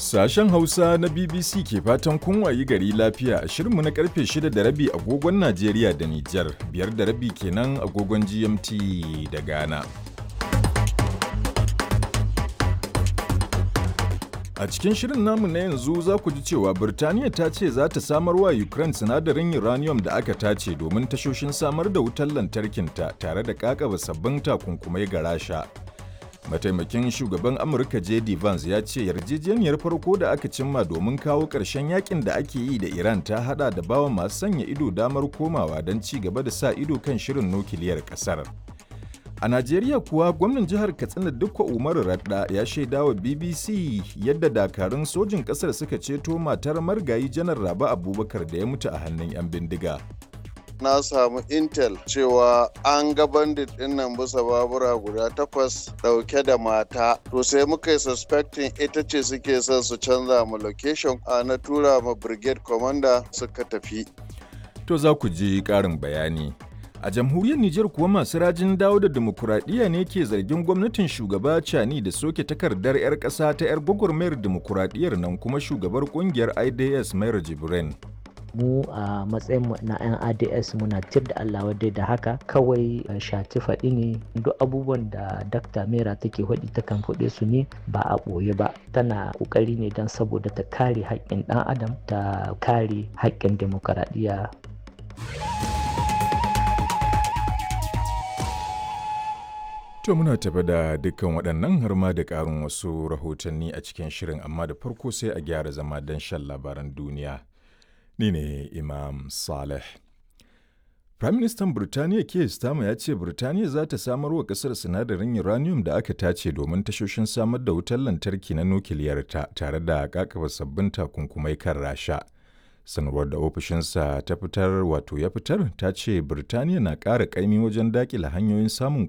Sashen Hausa na BBC ke fatan kun wayi gari lafiya a shirinmu na karfe 6 da rabi agogon Najeriya da Nijar, biyar da rabi kenan agogon GMT da Ghana. A cikin shirin namu na yanzu za ku ji cewa Birtaniya ta ce za ta samar wa Ukraine sinadarin uranium da aka tace domin tashoshin samar da wutar lantarkinta tare da kakaba sabbin takunkumai ga Rasha. Mataimakin shugaban Amurka J.D. Vance ya ce yarjejeniyar farko da aka cimma domin kawo ƙarshen yakin da ake yi da Iran ta hada da bawa masu sanya ido damar komawa don ci gaba da sa ido kan shirin nukiliyar ƙasar. A Najeriya kuwa gwamnan jihar Katsina Dukko Umaru Radda ya shaida wa BBC yadda dakarun sojin ƙasar suka ceto matar margayi janar Rabi Abubakar da ya mutu a hannun 'yan bindiga. na samu intel cewa an ga bandit din nan bisa babura guda takwas dauke da mata to sai muka yi suspecting ita ce suke son su canza mu location a na tura ma brigade commander suka tafi To za ku ji ƙarin bayani. A jamhuriyar Nijar kuwa masu rajin dawo da dimokuraɗiyya ne ke zargin gwamnatin shugaba Cani da soke takardar 'yar ƙasa ta 'yar gwagwarmayar dimokuraɗiyyar nan kuma shugabar ƙungiyar IDS Mayar Jibrin. mu a matsayin na 'yan ads muna tir da allah wadai da haka kawai shati faɗi ne duk abubuwan da dakta mera take faɗi ta kan faɗe su ne ba a ɓoye ba tana ƙoƙari ne don saboda ta kare haƙƙin ɗan adam ta kare haƙƙin demokaradiyya To muna tafi da dukkan waɗannan har ma da ƙarin wasu rahotanni a cikin shirin amma da farko sai a gyara zama don shan labaran duniya. Ni ne Imam Saleh. Firaministan Birtaniya Keir Starmer ya ce Birtaniya za ta samar wa ƙasar sinadarin uranium da aka tace domin tashoshin samar da wutar lantarki na nukiliyarta tare da kakaba sabbin takunkumai kan Rasha. Sanarwar da ofishinsa ta fitar wato ya fitar ta ce Birtaniya na ƙara ƙaimi wajen daƙila hanyoyin samun